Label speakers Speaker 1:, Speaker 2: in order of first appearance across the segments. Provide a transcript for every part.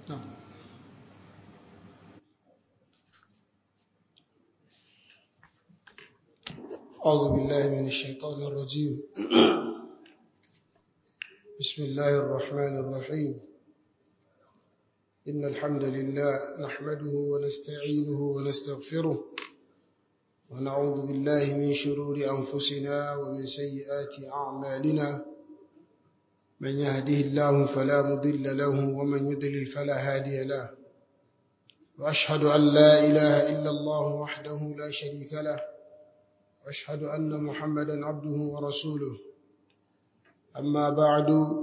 Speaker 1: نعم أعوذ بالله من الشيطان الرجيم بسم الله الرحمن الرحيم إن الحمد لله نحمده ونستعينه ونستغفره ونعوذ بالله من شرور أنفسنا ومن سيئات أعمالنا من يهده الله فلا مضل له ومن يضلل فلا هادي له وأشهد أن لا إله إلا الله وحده لا شريك له واشهد ان محمدا عبده ورسوله اما بعد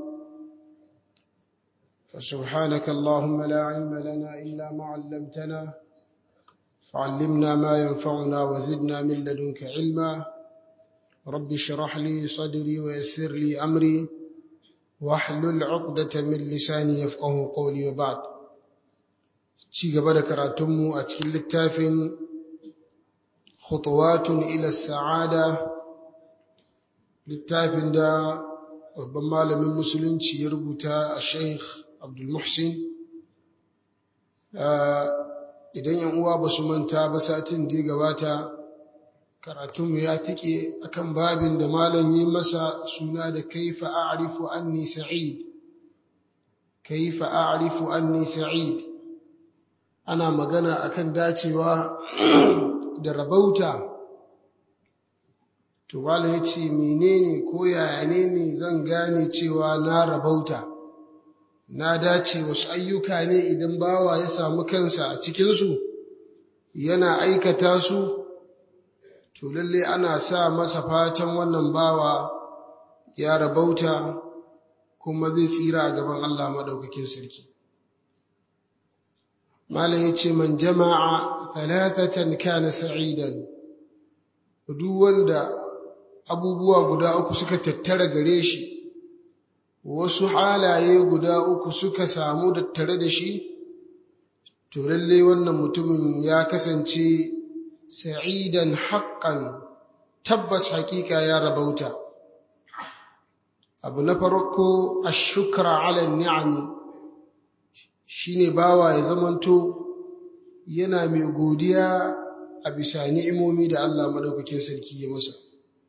Speaker 1: فسبحانك اللهم لا علم لنا الا ما علمتنا فعلمنا ما ينفعنا وزدنا من لدنك علما رب اشرح لي صدري ويسر لي امري واحلل عقدة من لساني يفقه قولي وبعد ci gaba da karatunmu a cikin littafin خطوات إلى السعادة littafin da babban malamin musulunci ya rubuta a sheikh abdulmuhsin idan yan uwa ba su manta ba satin da ya gabata karatunmu ya tike akan babin da malam yi masa suna da kaifa a'rifu anni sa'id kaifa a'rifu anni sa'id ana magana akan dacewa da rabauta to wala ya ce menene ko yaya ne ne zan gane cewa na rabauta na dace wasu ayyuka ne idan bawa ya samu kansa a cikinsu yana aikata su to lalle ana sa masa fatan wannan bawa ya rabauta kuma zai tsira a gaban Allah maɗaukakin sarki malam ya ce man jama'a thalathatan kana sa'idan duk wanda abubuwa guda uku suka tattara gare shi wasu halaye guda uku suka samu tattare da shi to lalle wannan mutumin ya kasance sa'idan haqqan tabbas hakika ya rabauta abu na farko ashukra ala ni'ami shine bawa ya zamanto yana mai godiya a bisa ni'imomi da Allah madaukakin sarki ya masa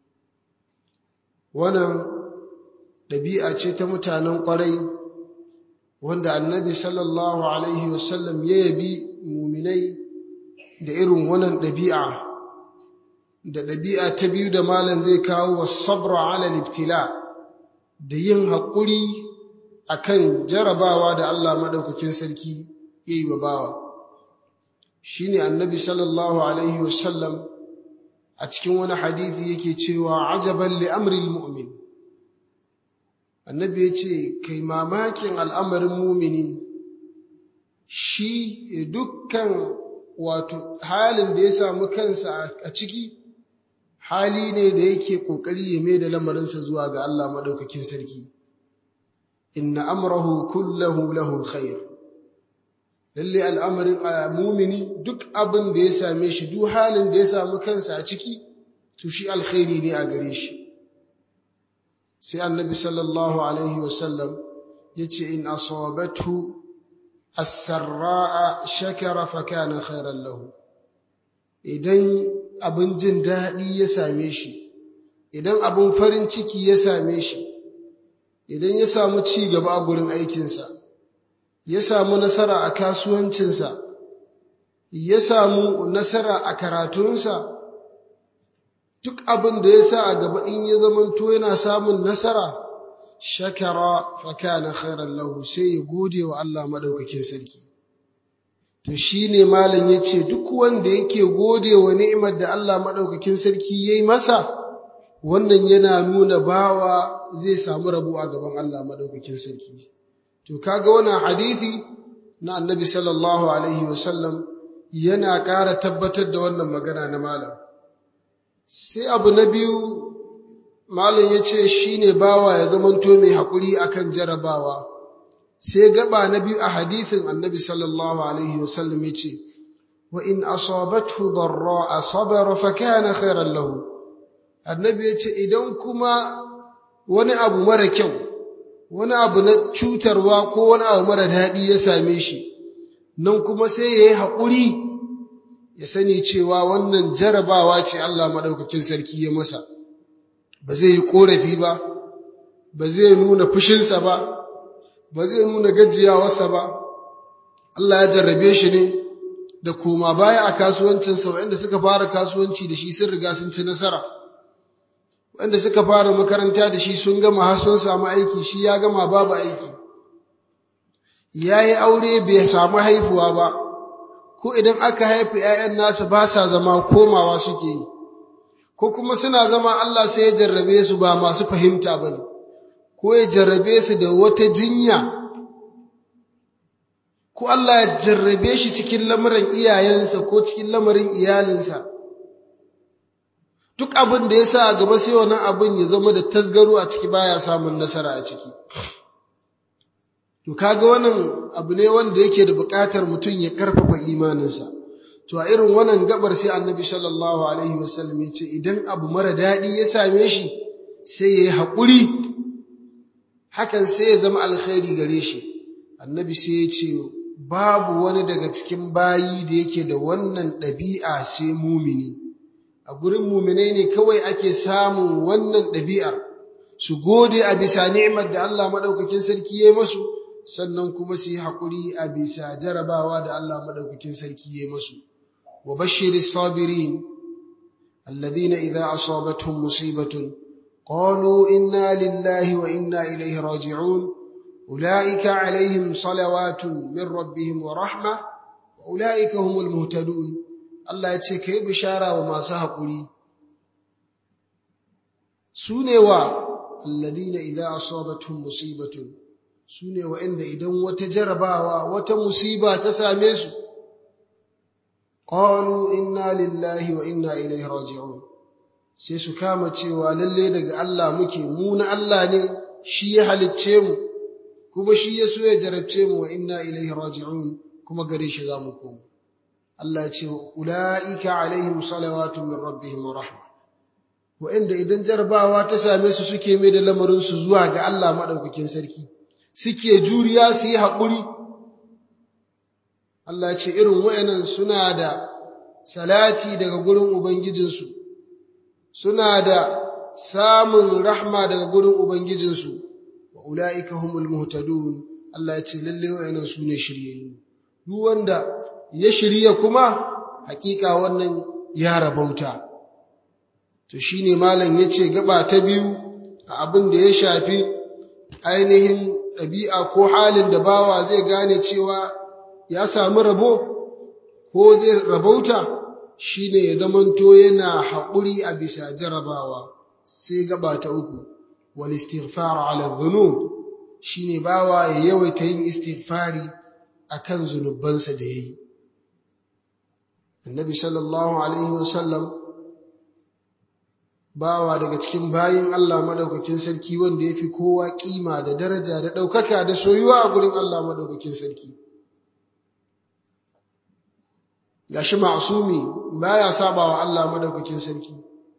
Speaker 1: wannan ɗabi'a ce ta mutanen ƙwarai wanda annabi sallallahu alaihi wasallam ya yabi muminai da irin wannan ɗabi'a da ɗabi'a ta biyu da malam zai kawo wa sabra ala libtila da yin haƙuri akan jarabawa da Allah madaukakin sarki ya yi wa bawa shi ne annabi sallallahu alaihi wasallam a cikin wani hadithi yake cewa ajaban li amril mu'min annabi ya ce kai mamakin al'amarin mumini shi dukkan wato halin da ya samu kansa a ciki hali ne da yake ƙoƙari ya mai da lamarinsa zuwa ga Allah maɗaukakin sarki inna amrahu kullahu lahu khair lalle al'amarin mumini duk abin da ya same shi duk halin da ya samu kansa a ciki to shi alkhairi ne a gare shi sai annabi sallallahu alaihi wasallam ya ce in asabathu as-sarra'a shakara fa kana khairan lahu idan abin jin daɗi ya same shi idan abin farin ciki ya same shi idan ya samu ci gaba a gurin aikinsa ya samu nasara a kasuwancinsa ya samu nasara a karatunsa duk abin da ya sa a gaba in ya zamanto yana samun nasara shakara fakana khairan lahu sai ya gode wa Allah madaukakin sarki to shine malam yace duk wanda yake gode wa ni'imar da Allah madaukakin sarki yayi masa wannan yana nuna bawa zai samu rabo a gaban Allah madaukakin sarki to kaga wannan hadisi na annabi sallallahu alaihi wasallam yana ƙara tabbatar da wannan magana na malam sai abu na biyu malam ya ce shi ne bawa ya zamanto mai haƙuri akan jarabawa sai gaba na biyu a hadithin annabi sallallahu alaihi wasallam ya ce wa in asabathu darra sabara fa kana khairan lahu annabi ya ce idan kuma wani abu mara kyau wani abu na cutarwa ko wani abu mara daɗi ya same shi nan kuma sai ya yi haƙuri ya sani cewa wannan jarabawa ce Allah maɗaukakin sarki ya masa ba zai yi ƙorafi ba ba zai nuna fushinsa ba ba zai nuna gajiyawarsa ba Allah ya jarrabe shi ne da koma baya a kasuwancinsa waɗanda suka fara kasuwanci da shi sun riga sun ci nasara waɗanda suka fara makaranta da shi sun gama har sun samu aiki shi ya gama babu aiki ya yi aure bai samu haifuwa ba ko idan aka haifi ‘ya'yan nasa ba sa zama komawa suke yi ko kuma suna zama Allah sai ya jarrabe su ba masu fahimta ba ne ko ya jarrabe su da wata jinya ko Allah ya jarrabe shi cikin lamarin iyayensa ko cikin lamarin iyalinsa duk abin da ya sa a gaba sai wannan abin ya zama da tasgaro a ciki baya samun nasara a ciki to kaga wannan abu ne wanda yake da buƙatar mutum ya karfafa imaninsa to a irin wannan gabar sai annabi sallallahu alaihi wasallam ya ce idan abu mara daɗi ya same shi sai ya yi haƙuri hakan sai ya zama alkhairi gare shi annabi sai ya ce babu wani daga cikin bayi da yake da wannan ɗabi'a sai mumini a gurin muminai ne kawai ake samun wannan ɗabi'ar su gode a bisa ni'imar da Allah maɗaukakin sarki ya masu sannan kuma su yi haƙuri a bisa jarabawa da Allah maɗaukakin sarki ya masu wa bashiri sabirin alladhina idza asabatuhum musibatun qalu inna lillahi wa inna ilayhi raji'un ulaika alaihim salawatun min rabbihim wa rahma wa ulaika humul muhtadun Allah ya ce kai bishara wa masu haƙuri su ne wa alladhina idza asabatuhum musibatun su ne wa'inda idan wata jarabawa wata musiba ta same su qalu inna lillahi wa inna ilaihi raji'un sai su kama cewa lalle daga Allah muke mu na Allah ne shi ya halicce mu kuma shi ya so ya jarabce mu wa inna ilaihi raji'un kuma gare shi za mu koma Allah ya ce ula'ika alaihim salawatu min rabbihim wa rahma wa'inda idan jarabawa ta same su suke mai da lamarin su zuwa ga Allah madaukakin sarki suke juriya su yi haƙuri Allah ya ce irin wa'annan suna da salati daga gurin ubangijinsu suna da samun rahma daga gurin ubangijinsu wa ula'ika humul muhtadun Allah ya ce lalle wa'annan su ne shiryayyu duk wanda ya shirya kuma hakika wannan ya rabauta to shine malam yace gaba ta biyu a abin da ya shafi ainihin ɗabi'a ko halin da bawa zai gane cewa ya samu rabo ko zai rabauta shine ya zamanto yana haƙuri a bisa jarabawa sai gaba ta uku wal istighfar ala dhunub shine bawa ya yawaita yin istighfari akan zunubansa da yayi annabi sallallahu alaihi wasallam bawa daga cikin bayin Allah madaukakin sarki wanda yafi kowa kima da daraja da daukaka da soyuwa a gurin Allah madaukakin sarki gashi ma'sumi baya sabawa Allah madaukakin sarki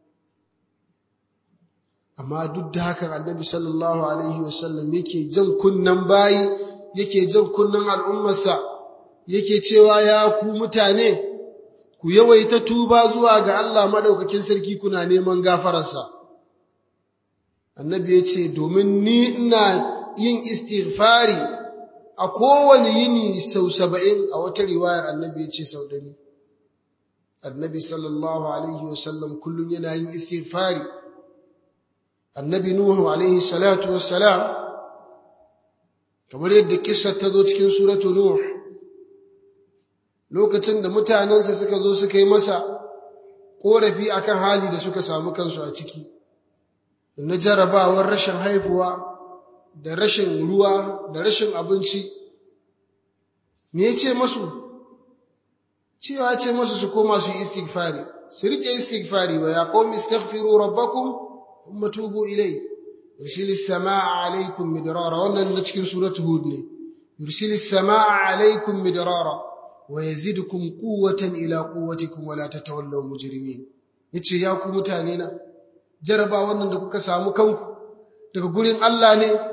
Speaker 1: amma duk da haka annabi sallallahu alaihi wasallam yake jan kunnan bayi yake jan kunnan al'ummarsa yake cewa ya ku mutane ku yawaita tuba zuwa ga Allah madaukakin sarki kuna neman gafararsa annabi ya ce domin ni ina yin istighfari a kowane yini sau saba'in a wata riwayar annabi ya ce sau ɗari annabi sallallahu alaihi wasallam kullum yana yin istighfari annabi nuhu alaihi salatu wassalam kamar yadda kissar ta zo cikin suratu nuh lokacin da mutanensa suka zo suka yi masa ƙorafi akan hali da suka samu kansu a ciki na jarabawar rashin haifuwa da rashin ruwa da rashin abinci me ya ce masu cewa ce masu su koma su yi istighfari su riƙe istighfari wa ya qawmi istaghfiru rabbakum thumma tubu ilai yursilis samaa alaikum midrara wannan na cikin suratu hud ne yursilis samaa alaikum midrara wa yazidukum quwwatan ila quwwatikum wa la tatawallaw mujrimin yace ya ku mutane na jaraba wannan da kuka samu kanku daga gurin Allah ne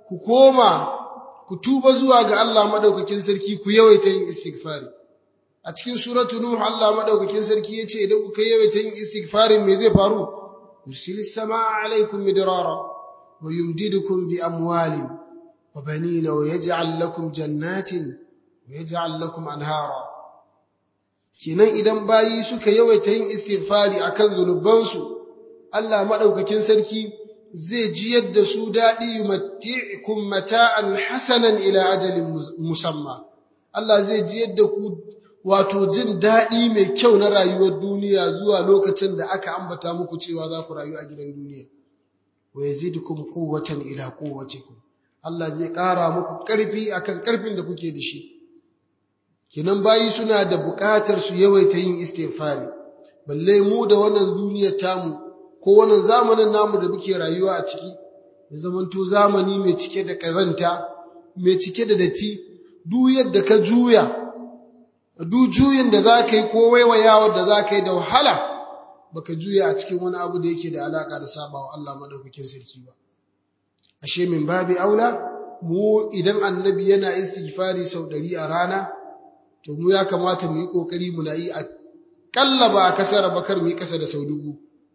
Speaker 1: ku koma ku tuba zuwa ga Allah madaukakin sarki ku yawaita yin istighfari a cikin suratu nuh Allah madaukakin sarki yace idan kuka yawaita yin istighfari me zai faru yusilis samaa alaikum midrara wa yumdidukum bi amwalin wa banina wa yaj'al lakum jannatin wa yaj'al lakum anhara kenan idan bayi suka yawaita yin istighfari akan zunubansu Allah madaukakin sarki zai jiyar da su daɗi yumatti'kum mata'an hasanan ila ajalin musamma Allah zai jiyar da ku wato jin daɗi mai kyau na rayuwar duniya zuwa lokacin da aka ambata muku cewa za ku rayu a gidan duniya wa yazidukum quwwatan ila quwwatikum Allah zai ƙara muku ƙarfi akan ƙarfin da kuke da shi kinan bayi suna da buƙatar su yawaita yin istighfari balle mu da wannan duniyar tamu ko wannan zamanin namu da muke rayuwa a ciki ya zamanto zamani mai cike da ƙazanta mai cike da datti duk yadda ka juya duk juyin da za ka yi ko waiwayawar da za ka yi da wahala baka juya a cikin wani abu da yake da alaka da sabawa Allah madaukakin sarki ba ashe min babi aula mu idan annabi yana istighfari sau ɗari a rana to mu ya kamata mu yi kokari mu na yi a kalla ba a kasar bakar mu yi kasa da sau dubu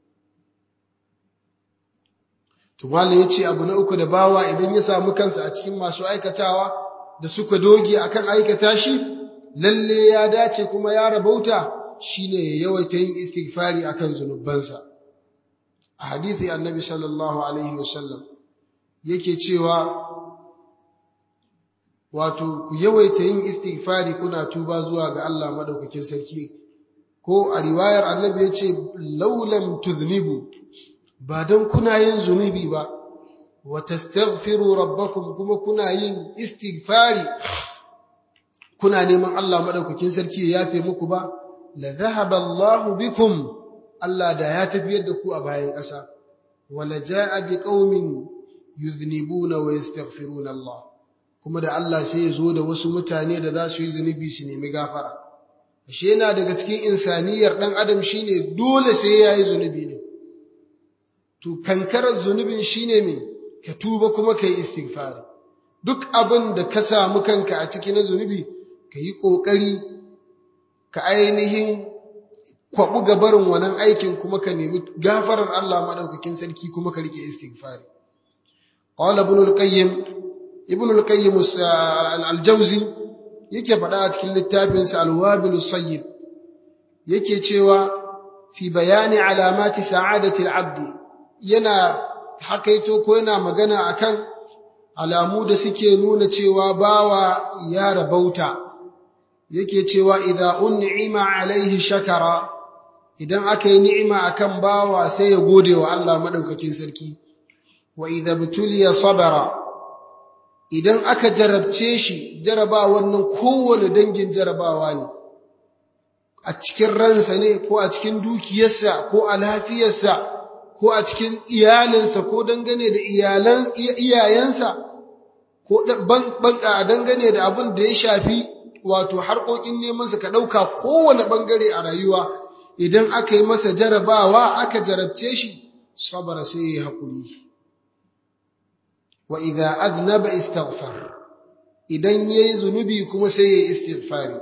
Speaker 1: to malam yace abu na uku da bawa idan ya samu kansa a cikin masu aikatawa da suka doge akan aikata shi lalle ya dace kuma ya rabauta shine ya yawaita yin istighfari akan zunubansa a hadisi annabi sallallahu alaihi wasallam yake cewa wato ku yawaita yin istighfari kuna tuba zuwa ga Allah madaukakin sarki ko a riwayar annabi yace laulam tudhnibu ba dan kuna yin zunubi ba wa tastaghfiru rabbakum kuma kuna yin istighfari kuna neman Allah madaukakin sarki ya yafe muku ba la dhahaba Allahu bikum Allah da ya tafiyar da ku a bayan ƙasa wala jaa biqaumin yuznibuna wa yastaghfiruna Allah kuma da Allah sai ya zo da wasu mutane da za su yi zunubi su nemi gafara ashe yana daga cikin insaniyar dan adam shine dole sai ya yi zunubi ne to kankarar zunubin shine me ka tuba kuma ka yi istighfari duk abin da ka samu kanka a ciki na zunubi ka yi ƙoƙari ka ainihin kwaɓu gabarin wannan aikin kuma ka nemi gafarar Allah maɗaukakin sarki kuma ka rike istighfari qala ibn al-qayyim ibn al-qayyim al-jawzi yake faɗa a cikin littafin sa al-wabil sayyib yake cewa fi bayani alamati sa'adati al-abd yana hakaito ko yana magana akan alamu da suke nuna cewa bawa ya rabauta yake cewa idza un'ima alaihi shakara idan aka yi ni'ima akan bawa sai ya gode wa Allah madaukakin sarki wa idza butuliya sabara idan aka jarabce shi jarabawan nan kowane dangin jarabawa ne a cikin ransa ne ko a cikin dukiyarsa ko a lafiyarsa ko a cikin iyalinsa ko dangane da iyalan iyayensa ko banka dangane da abin da ya shafi wato harkokin nemansa ka ɗauka kowane ɓangare a rayuwa idan aka yi masa jarabawa aka jarabce shi sabara sai ya haƙuri wa idza aznaba istaghfar idan yayi zunubi kuma sai ya istighfari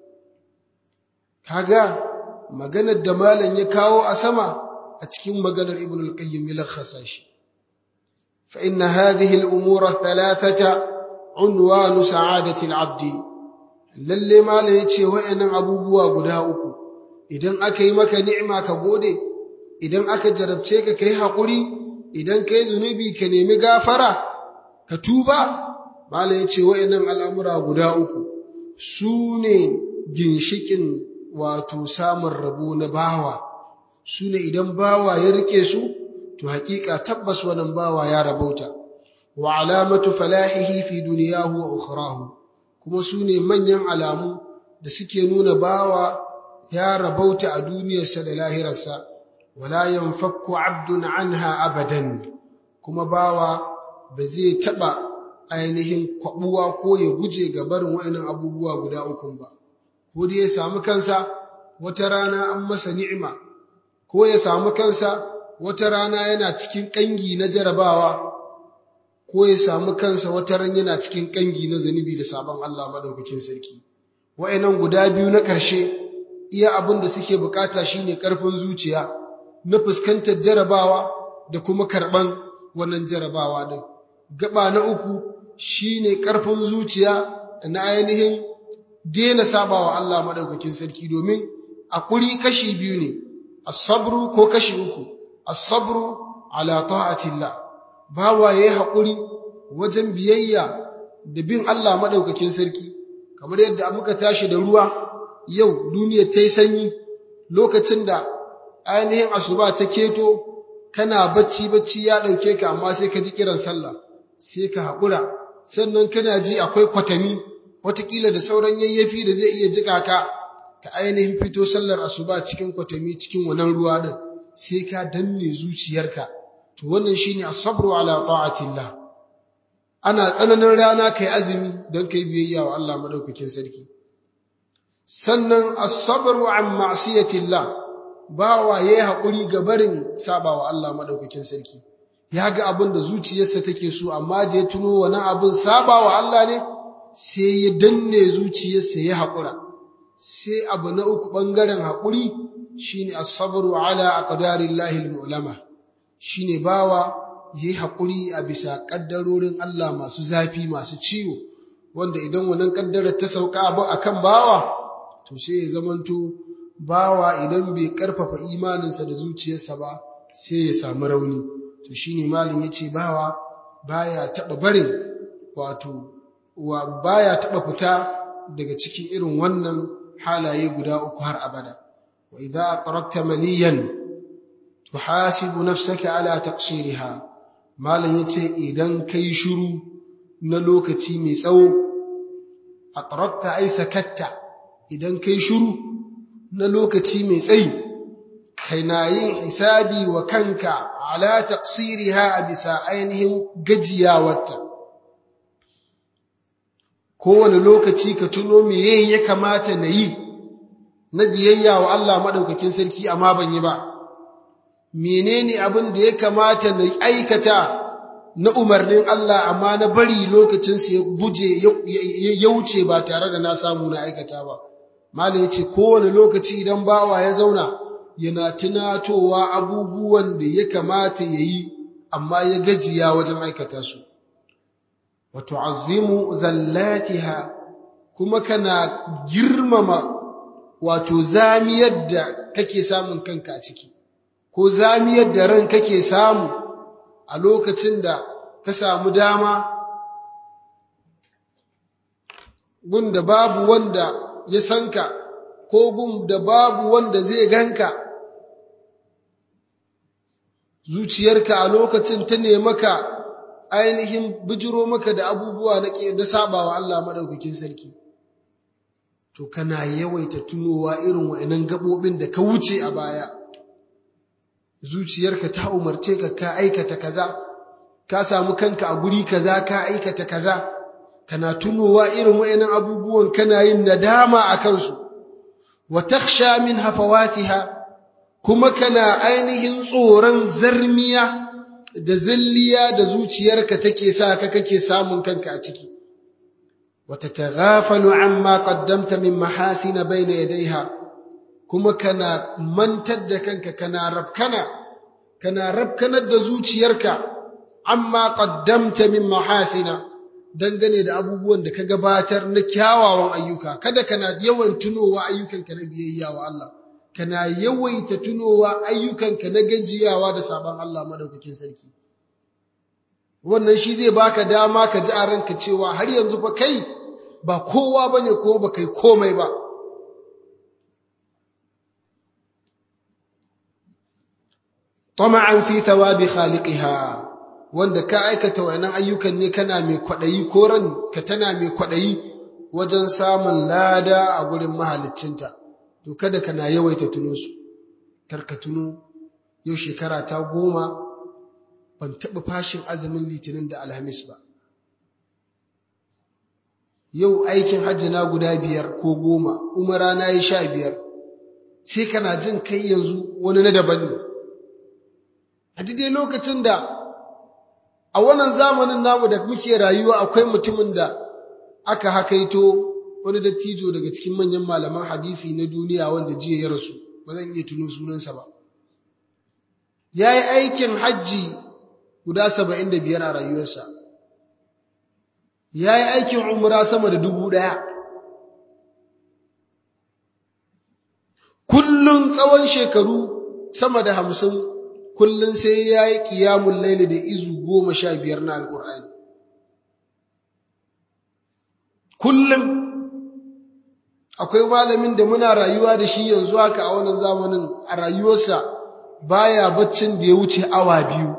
Speaker 1: kaga maganar da malam ya kawo a sama a cikin maganar ibn al-qayyim ya lakhasa shi fa inna hadhihi al-umura thalathata unwanu sa'adati al-'abd lalle malam yace wayannan abubuwa guda uku idan aka yi maka ni'ima ka gode idan aka jarabce ka kai hakuri idan kai zunubi ka nemi gafara ka tuba malam yace wayannan al'amura guda uku su ne ginshikin wato samun rabo na bawa su ne idan bawa ya rike su to hakika tabbas wannan bawa ya rabauta wa alamatu falahihi fi duniyahu wa ukhrahu kuma su ne manyan alamu da suke nuna bawa ya rabauta a duniyarsa da lahirarsa wala yanfakku abdun anha abadan kuma bawa ba zai taba ainihin kwabuwa ko ya guje ga barin wa'annan abubuwa guda ukun ba ko dai ya samu kansa wata rana an masa ni'ima ko ya samu kansa wata rana yana cikin ƙangi na jarabawa ko ya samu kansa wata ran yana cikin kangi na zunubi da sabon Allah madaukakin sarki wa'annan guda biyu na ƙarshe iya abin da suke bukata shine ƙarfin zuciya na fuskantar jarabawa da kuma karɓan wannan jarabawa din gaba na uku shine ƙarfin zuciya na ainihin daina sabawa Allah madaukakin sarki domin akuri kashi biyu ne as-sabru ko kashi uku as-sabru ala ta'atillah bawa yayi hakuri wajen biyayya da bin Allah madaukakin sarki kamar yadda muka tashi da ruwa yau duniya ta yi sanyi lokacin da ainihin asuba ta keto kana bacci bacci ya dauke ka amma sai ka ji kiran sallah sai ka haƙura sannan kana ji akwai kwatami watakila da sauran yayyafi da zai iya jika ka ka ainihin fito sallar asuba cikin kwatami cikin wannan ruwa din sai ka danne zuciyarka to wannan shine as-sabru ala ta'atillah ana tsananin rana kai azumi don kai biyayya wa Allah madaukakin sarki sannan as-sabru an ma'siyatillah bawa yayi hakuri ga barin sabawa Allah madaukakin sarki ya ga abin da zuciyarsa take so amma da ya tuno wani abin sabawa Allah ne sai ya danne zuciyarsa ya haƙura sai abu na uku ɓangaren haƙuri shine as-sabru ala aqdarillahi al-mu'lama shine bawa yayi haƙuri a bisa ƙaddarorin Allah masu zafi masu ciwo wanda idan wannan ƙaddarar ta sauka abu akan bawa to sai ya zamanto bawa idan bai ƙarfafa imaninsa da zuciyarsa ba sai ya samu rauni to shine malin yace bawa baya taɓa barin wato wa baya taɓa fita daga cikin irin wannan halaye guda uku har abada wa idza aqrakta maliyan tuhasibu nafsaka ala taqsiriha malam yace idan kai shiru na lokaci mai tsawo aqrakta ay sakatta idan kai shiru na lokaci mai tsayi kana yin hisabi wa kanka ala taqsiriha bisa ainihin gajiyawarta kowane lokaci ka tuno meye ya kamata na yi na biyayya wa Allah maɗaukakin sarki amma ban yi ba menene abin da ya kamata na aikata na umarnin Allah amma na bari lokacinsa ya guje ya wuce ba tare da na samu na aikata ba malam ya ce kowane lokaci idan bawa ya zauna yana tunatowa abubuwan da ya kamata ya yi amma ya gajiya wajen aikata su wa tu'azzimu zallatiha kuma kana girmama wato zamiyar da kake samun kanka a ciki ko zamiyar da ran kake samu a lokacin da ka samu dama gun da babu wanda ya sanka ko gun da babu wanda zai ganka zuciyarka a lokacin ta maka ainihin bijiro maka da abubuwa na ke da sabawa Allah madaukakin sarki to kana yawaita tunowa irin wa'annan gabobin da ka wuce a baya zuciyarka ta umarce ka ka aikata kaza ka samu kanka a guri kaza ka aikata kaza kana tunowa irin wa'annan abubuwan kana yin nadama a kansu wa takhsha min hafawatiha kuma kana ainihin tsoron zarmiya da zilliya da zuciyarka take sa ka kake samun kanka a ciki wata taghafalu amma qaddamta min mahasina bayna yadayha kuma kana mantar da kanka kana rabkana kana rabkanar da zuciyarka amma qaddamta min mahasina dangane da abubuwan da ka gabatar na kyawawan ayyuka kada kana yawan tunowa ayyukanka na biyayya wa Allah kana yawaita tunowa ayyukanka na gajiyawa da sabon Allah madaukakin sarki wannan shi zai baka dama ka ji a ranka cewa har yanzu fa kai ba kowa bane ko ba kai komai ba tama'an fi thawabi khaliqiha wanda ka aikata wayannan ayyukan ne kana mai kwadayi ko ran ka tana mai kwadayi wajen samun lada a gurin mahaliccinta to kada kana yawaita tuno su karka tuno yau shekara ta goma ban taɓa fashin azumin litinin da alhamis ba yau aikin hajji na guda biyar ko goma umara na yi sha biyar sai kana jin kai yanzu wani na daban ne a daidai lokacin da a wannan zamanin namu da muke rayuwa akwai mutumin da aka hakaito wani dattijo daga cikin manyan malaman hadisi na duniya wanda jiya ya rasu ba zan iya tuno sunansa ba ya yi aikin hajji guda saba'in da biyar a rayuwarsa ya yi aikin umra sama da dubu ɗaya kullum tsawon shekaru sama da hamsin kullum sai ya yi ƙiyamun laili da izu goma sha biyar na alƙur'ani kullum akwai malamin da muna rayuwa da shi yanzu haka a wannan zamanin a rayuwarsa baya baccin da ya wuce awa biyu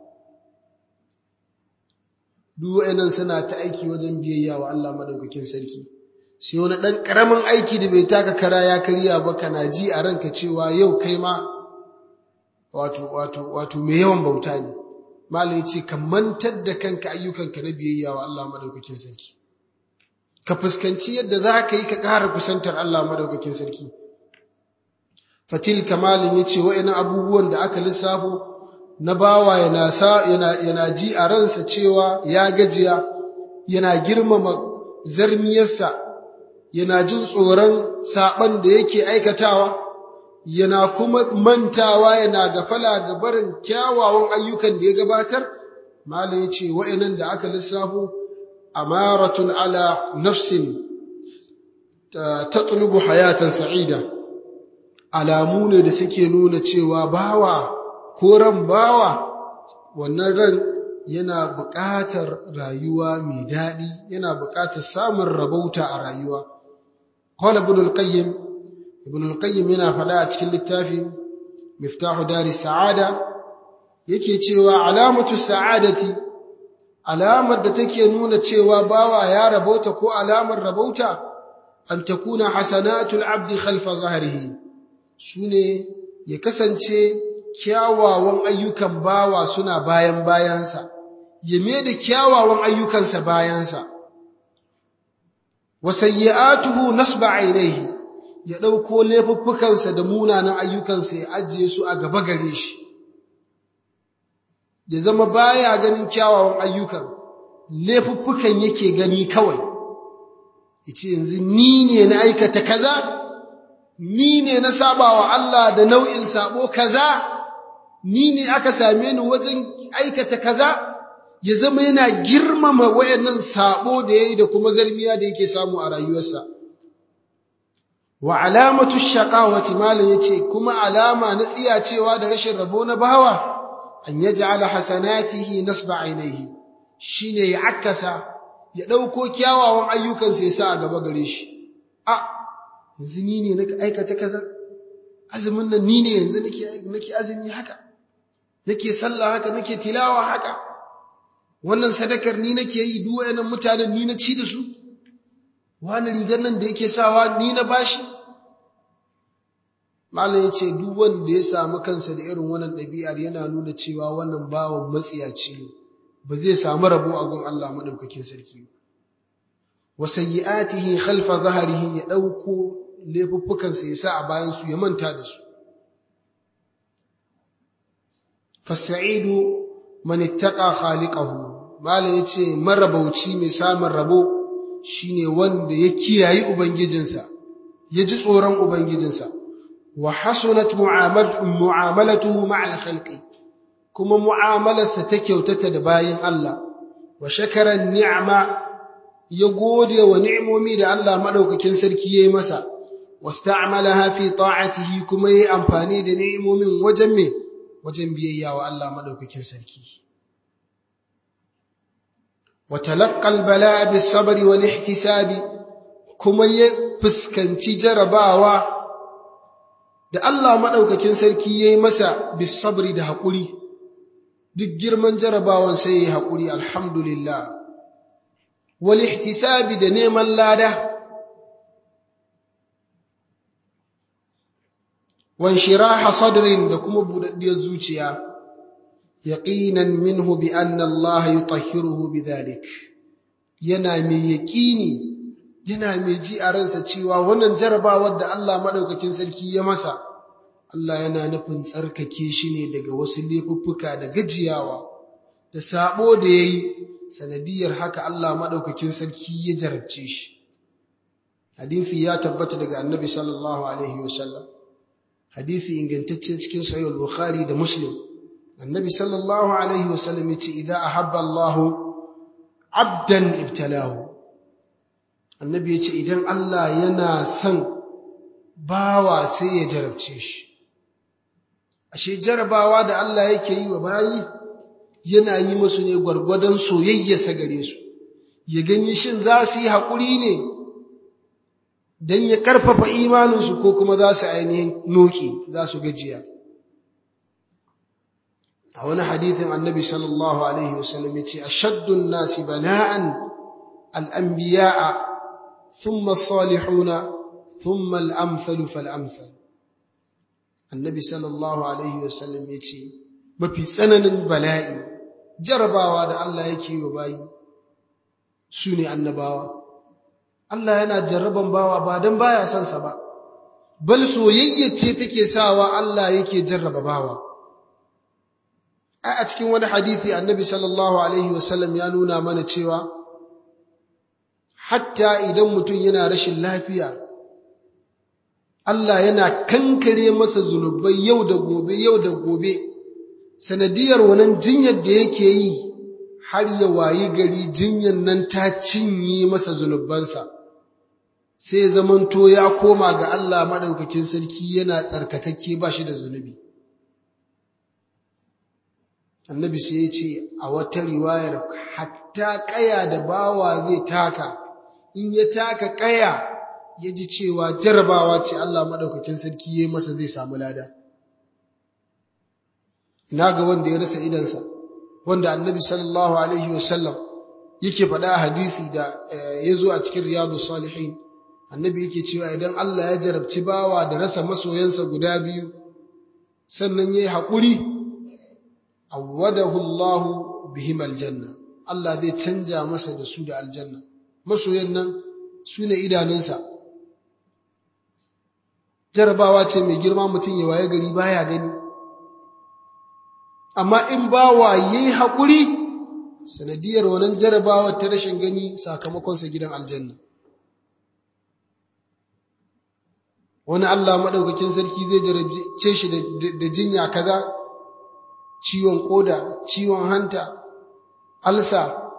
Speaker 1: duk wa'annan suna ta aiki wajen biyayya wa Allah madaukakin sarki sai wani ɗan ƙaramin aiki da bai taka kara ya karya ba kana ji a ranka cewa yau kai ma wato wato wato mai yawan bauta ne malam ya ce ka mantar da kanka ayyukanka na biyayya wa Allah madaukakin sarki ka fuskanci yadda za ka yi ka ƙara kusantar Allah madaukakin sarki fatil kamalin ya ce wa'ina abubuwan da aka lissafo na bawa yana, yana, yana ji a ransa cewa ya gajiya yana girmama zarmiyarsa yana jin tsoron saɓan da yake aikatawa yana kuma mantawa yana gafala ga barin kyawawan ayyukan da ya gabatar malam ya ce wa'inan da aka lissafo amaratun ala nafsin tatlubu hayatan sa'ida alamu ne da suke nuna cewa bawa ko ran bawa wannan ran yana buƙatar rayuwa mai daɗi yana buƙatar samun rabauta a rayuwa qala ibn al-qayyim ibn al-qayyim yana faɗa a cikin littafin miftahu dari sa'ada yake cewa alamatu sa'adati alamar da take nuna cewa bawa ya rabauta ko alamar rabauta an takuna hasanatul abdi khalfa zahrihi sune ya kasance kyawawan ayyukan bawa suna bayan bayansa ya da kyawawan ayyukansa bayansa wa sayyi'atuhu nasba ainihi ya dauko laifuffukansa da munanan ayyukansa ya ajiye su a gaba gare shi ya zama baya ganin kyawawan ayyukan laifuffukan yake gani kawai yace yanzu ni ne na aikata kaza ni ne na sabawa Allah da nau'in sabo kaza ni ne aka same ni wajen aikata kaza ya zama yana girmama wayannan sabo da yayi da kuma zarmiya da yake samu a rayuwarsa wa alamatu shaqawati malan yace kuma alama na tsiyacewa da rashin rabo na bawa an yaj'ala hasanatihi nasba ainihi shine ya akasa ya dauko kyawawan ayyukansa ya sa a gaba gare shi a yanzu ni ne nake aikata kaza azumin nan ni ne yanzu nake nake azumi haka nake sallah haka nake tilawa haka wannan sadakar ni nake yi duk wayannan mutanen ni na ci da su wani rigar nan da yake sawa ni na bashi malam yace duk wanda ya samu kansa da irin wannan ɗabi'ar yana nuna cewa wannan bawan matsiyaci ne ba zai samu rabo a gun Allah madaukakin sarki ba wa sayyi'atihi khalfa zahrihi ya dauko laifuffukansa ya sa a bayan su ya manta da su fasa'idu man ittaqa khaliqahu malam yace marabauci mai samun rabo shine wanda ya kiyayi ubangijinsa ya ji tsoron ubangijinsa wa hasunat mu'amalatuhu ma'al khalqi kuma mu'amalarsa ta kyautata da bayin Allah wa shakara ni'ma ya gode wa ni'imomi da Allah madaukakin sarki yayi masa wasta'malaha fi ta'atihi kuma yayi amfani da ni'imomin wajen me wajen biyayya wa Allah madaukakin sarki wa talaqqal bala'a bis sabri wal ihtisabi kuma ya fuskanci jarabawa da Allah madaukakin sarki yayi masa bis sabri da hakuri duk girman jarabawan sai yayi hakuri alhamdulillah wal ihtisabi da neman lada وانشراح صدر دكما بودديar zuciya yaqinan minhu bi anna Allah yutahhiruhu bidhalik yana mai yaqini yana mai ji a ransa cewa wannan jarabawar da Allah madaukakin sarki ya masa Allah yana nufin tsarkake shi ne daga wasu laifuffuka da gajiyawa da sabo da yayi sanadiyar haka Allah madaukakin sarki ya jarabce shi hadisi ya tabbata daga annabi sallallahu alaihi wasallam hadisi ingantacce cikin sahih al-bukhari da muslim annabi sallallahu alaihi wasallam yace idza ahabba Allah abdan ibtalahu annabi yace idan Allah yana son bawa sai ya jarabce shi ashe jarabawa da Allah yake yi wa bayi yana yi musu ne gwargwadon soyayyarsa gare su ya gani shin za su yi haƙuri ne don ya ƙarfafa imaninsu ko kuma za su ainihin noki za su gajiya a wani hadithin annabi sallallahu alaihi wasallam ya ce ashaddun nasi bala'an al'ambiya'a thumma salihuna thumma al'amthalu fal'amthal annabi sallallahu alaihi wasallam ya ce mafi tsananin bala'i jarabawa da Allah yake yi wa bayi su ne annabawa Allah yana jarraban bawa ba don baya son sa ba bal soyayya ce take sawa Allah yake jarraba bawa a cikin wani hadisi annabi sallallahu alaihi wasallam ya nuna mana cewa hatta idan mutum yana rashin lafiya Allah yana kankare masa zunubai yau da gobe yau da gobe sanadiyar wannan jinyar da yake yi har ya wayi gari jinyar nan ta cinye masa zunubansa sai zamanto ya koma ga Allah maɗaukakin sarki yana tsarkakakke ba shi da zunubi annabi sai ya ce a wata riwayar hatta ƙaya da bawa zai taka in ya taka ƙaya ya ji cewa jarabawa ce Allah maɗaukakin sarki ya yi masa zai samu lada ina ga wanda ya rasa idansa wanda annabi sallallahu alaihi wasallam yake faɗa a hadisi da ya zo a cikin riyadu salihin annabi yake cewa idan Allah ya jarabci bawa da rasa masoyansa guda biyu sannan ya yi haƙuri awwadahu Allah bihim aljanna Allah zai canja masa da su da aljanna masoyan nan su ne idanunsa jarabawa ce mai girma mutum ya waye gari baya gani amma in bawa yayi haƙuri sanadiyar wannan jarabawar ta rashin gani sakamakonsa gidan aljanna wani Allah maɗaukakin sarki zai jarabce shi da jinya kaza ciwon ƙoda ciwon hanta alsa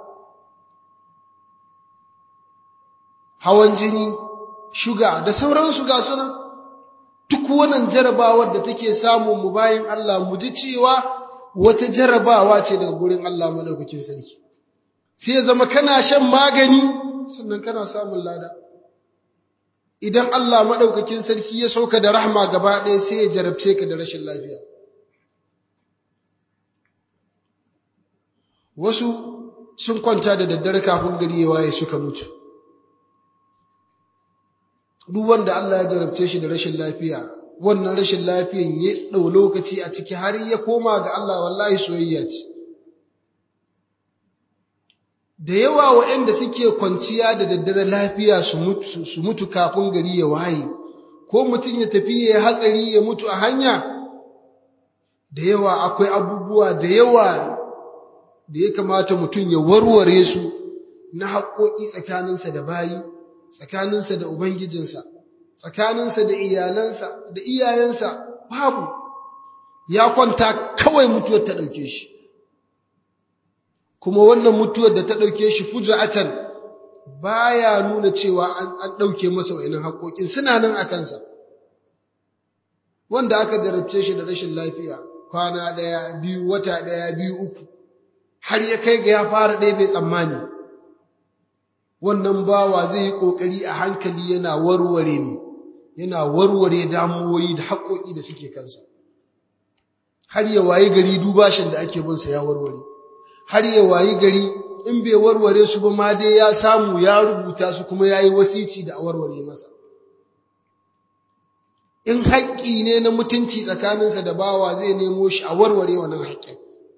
Speaker 1: hawan jini shuga da sauransu ga sunan duk wannan jarabawar da take samun mu bayan Allah mu ji cewa wata jarabawa ce daga gurin Allah madaukakin sarki sai ya zama kana shan magani sannan kana samun lada idan Allah madaukakin sarki ya sauka da rahma gaba ɗaya sai ya jarabce ka da rashin lafiya wasu sun kwanta da daddare kafin gari ya waye suka mutu duk wanda Allah ya jarabce shi da rashin lafiya wannan rashin lafiyan ya ɗau lokaci a ciki har ya koma ga Allah wallahi soyayya ce da yawa waɗanda suke kwanciya da daddare lafiya su mutu kafin gari ya waye ko mutum ya tafi ya hatsari ya mutu a hanya da yawa akwai abubuwa da yawa da ya kamata mutum ya warware su na haƙoƙi tsakaninsa da bayi tsakaninsa da ubangijinsa tsakaninsa da iyalansa da iyayensa babu ya kwanta kawai mutuwar ta ɗauke shi kuma wannan mutuwar da ta ɗauke shi fuja'atan baya nuna cewa an ɗauke masa wa'inin haƙoƙin suna nan a kansa wanda aka jarabce shi da rashin lafiya kwana ɗaya biyu wata ɗaya biyu uku har ya kai ga ya fara ɗaya bai tsammani wannan bawa zai yi ƙoƙari a hankali yana warware ne yana warware damuwoyi da haƙoƙi da suke kansa har ya wayi gari dubashin da ake binsa ya warware har ya wayi gari in bai warware su ba ma dai ya samu ya rubuta su kuma ya yi wasici da a warware masa in haƙƙi ne na mutunci tsakaninsa da bawa zai nemo shi a warware wannan haƙƙin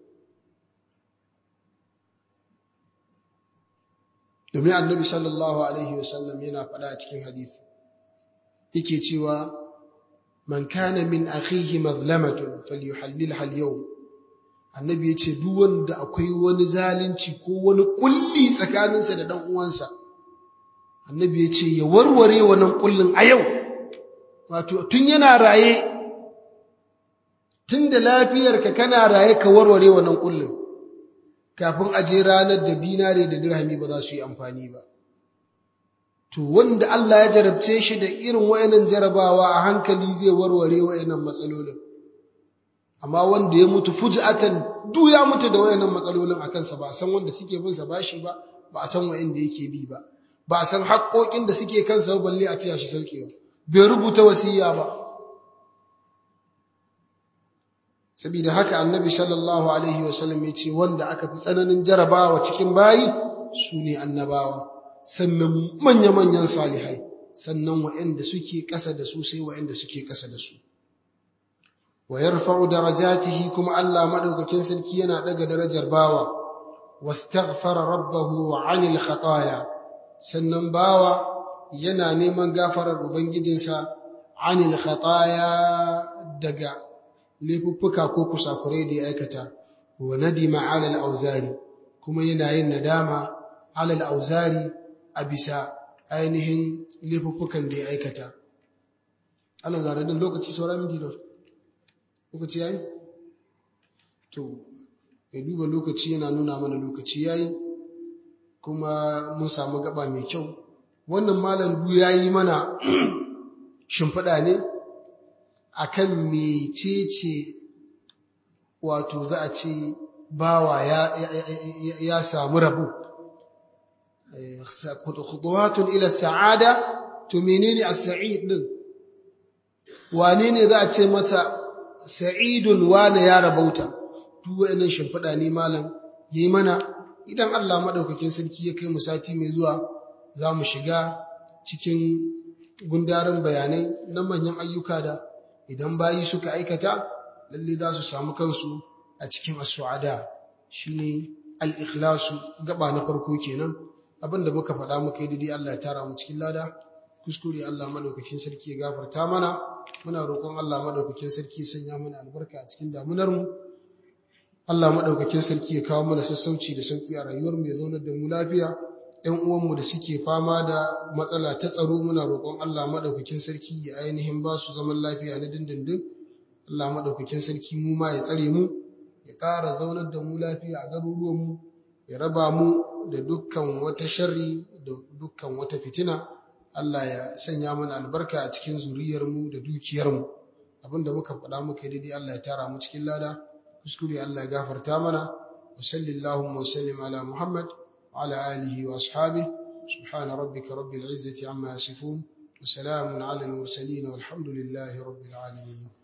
Speaker 1: domin annabi sallallahu alaihi wasallam yana faɗa a cikin hadisi yake cewa man kana min akhihi mazlamatun falyuhallilha al-yawm annabi ya ce duk wanda akwai wani zalunci ko wani kulli tsakaninsa da ɗan uwansa annabi ya ce ya warware wannan kullin a yau wato tun yana raye tun da lafiyarka kana raye ka warware wannan kullin kafin a je ranar da dinare da dirhami ba za su yi amfani ba to wanda Allah ya jarabce shi da irin wayannan jarabawa a hankali zai warware wayannan matsalolin amma wanda ya mutu fuj'atan duk ya mutu da wayannan matsalolin a kansa ba a san wanda suke bin sa bashi ba ba a san wayanda yake bi ba ba a san haƙoƙin da suke kansa balle a tiya shi saukewa bai rubuta wasiya ba saboda haka annabi sallallahu alaihi wasallam ya ce wanda aka fi tsananin jarabawa cikin bayi su ne annabawa sannan manya-manyan salihai sannan wa'anda suke ƙasa da su sai wa'anda suke ƙasa da su wa yarfa'u darajatihi kuma Allah madaukakin sarki yana daga darajar bawa wastaghfara rabbahu 'anil khataaya sannan bawa yana neman gafarar ubangijinsa 'anil khataaya daga laifuffuka ko kusakurai da ya aikata wa nadima 'ala al-auzari kuma yana yin nadama 'ala al-auzari a bisa ainihin laifuffukan da ya aikata Allah zare din lokaci sauran minti don lokaci yayi to ya duba lokaci yana nuna mana lokaci yayi kuma mun samu gaba mai kyau wannan malam du yayi mana shimfiɗa ne akan mecece wato za a ce bawa ya, ya, samu rabu khutuwatun ila sa'ada to menene as-sa'id din wane ne za a ce mata sa'idun wane ya rabauta duk wayannan shimfiɗa ne malam yayi mana idan Allah madaukakin sarki ya kai mu sati mai zuwa za mu shiga cikin gundarin bayanai na manyan ayyuka da idan bayi suka aikata lalle za su samu kansu a cikin as-su'ada shine al-ikhlasu gaba na farko kenan abinda muka faɗa muka yi daidai Allah ya tara mu cikin lada kuskure Allah madaukakin sarki ya gafarta mana muna roƙon Allah madaukakin sarki ya sanya mana albarka a cikin damunar mu Allah madaukakin sarki ya kawo mana sassauci da sauki a rayuwar mu ya zaunar da mu lafiya ƴan uwan mu da suke fama da matsala ta tsaro muna roƙon Allah madaukakin sarki ya ainihin ba su zaman lafiya na dindindin Allah madaukakin sarki mu ma ya tsare mu ya ƙara zaunar da mu lafiya a garuruwan mu ya raba mu da dukkan wata sharri da dukkan wata fitina Allah ya sanya mana albarka a cikin zuriyarmu da dukiyarmu abinda muka faɗa muka yi daidai Allah ya tara mu cikin lada kuskure Allah ya gafarta mana wa sallallahu wa sallim ala Muhammad wa ala alihi wa ashabihi subhana rabbika rabbil izzati amma yasifun wa salamun ala al mursalin walhamdulillahi rabbil alamin